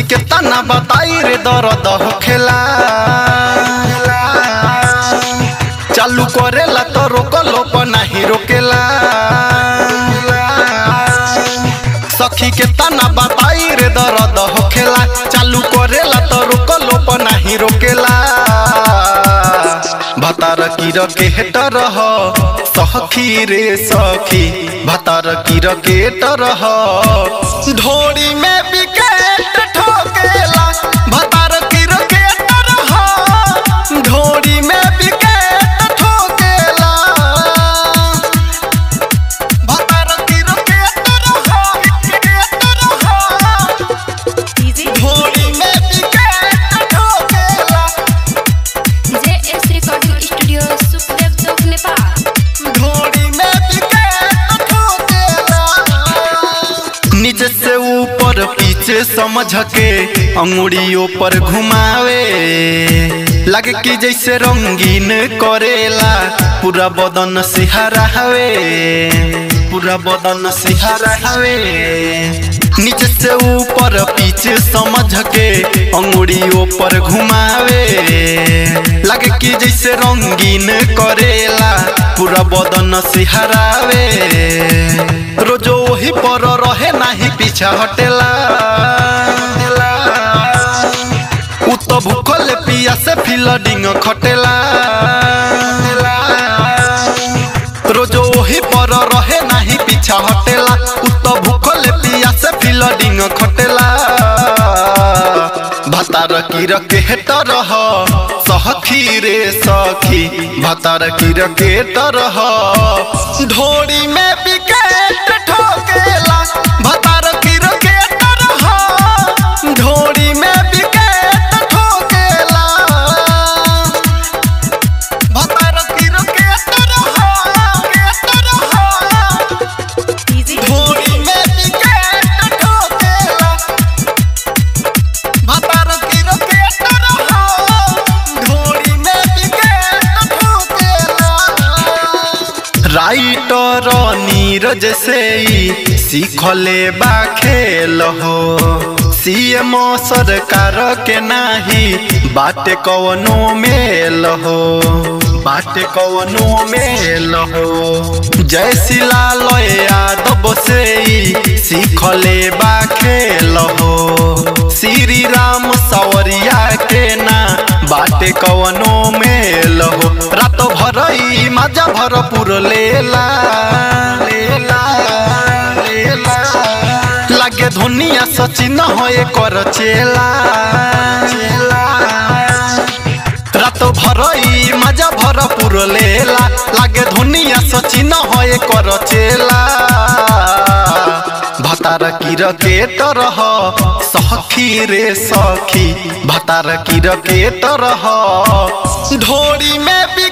के तना बताई रे दर्द खेला चालू करेला तो रोकलो पर नहीं रोकेला सखी के तना बताई रे दर्द होखेला चालू करेला तो रोकलो पर नहीं रोकेला भतार की रके हेटर हो सखी रे सखी भतार की रके हेटर हो ढोड़ी में विकेट ठोकेला भतार की रके हेटर हो ढोड़ी में विकेट ठोकेला भतार की रके हेटर हो हेटर हो डीजे ढोड़ी में विकेट ठोकेला J S recording studio Sukhdev चौक नेपाल घोड़ी में विकेट ठोकेला नीचे से ऊपर पीछे समझ के अंगुड़ियों पर घुमावे लगे कि जैसे रंगीन करेला पूरा बदन सिहरा हवे पूरा बदन सिहरा हवे नीचे से ऊपर पीछे समझ के अंगुड़ियों पर घुमावे लगे कि जैसे रंगीन करेला पूरा बदन सिहरावे रोजो वही पर रहे नाही पीछा हटेला उ तो भूखल पिया से फील्डिंग खटेला रोजो वही पर रहे नाही पीछा हटेला उ तो भूखल पिया से फील्डिंग खटेला भतार की रके हेटर हो सखी रे सखी भतार की रके हेटर हो ढोड़ी में विकेट ठोकेला भतार की रके हेटर हो ढोड़ी में विकेट ठोकेला भतार की रके हेटर हो हेटर हो डीजे ढोड़ी में विकेट ठोकेला भतार की रकेटर हो ढोड़ी में विकेट ठोकेला राइटर नीरज से ही सीखले बा खेल हो सीएम सरकार के नाही बाटे कवनो मेल हो बाटे कवनो मेल हो जय शिला यादव से ही सीखले बा खेल हो श्री राम सवरिया के ना बाटे कवनो मेल हो रात भर ई मजा भरपूर लेला लेला लेला लागे धोनिया सचिन होए कर चेला चेला रात भर ई मजा भरपूर लेला लागे धोनिया सचिन होए कर चेला भतार की रकेटर हो सखी रे सखी भतार की रकेटर हो ढोड़ी में भी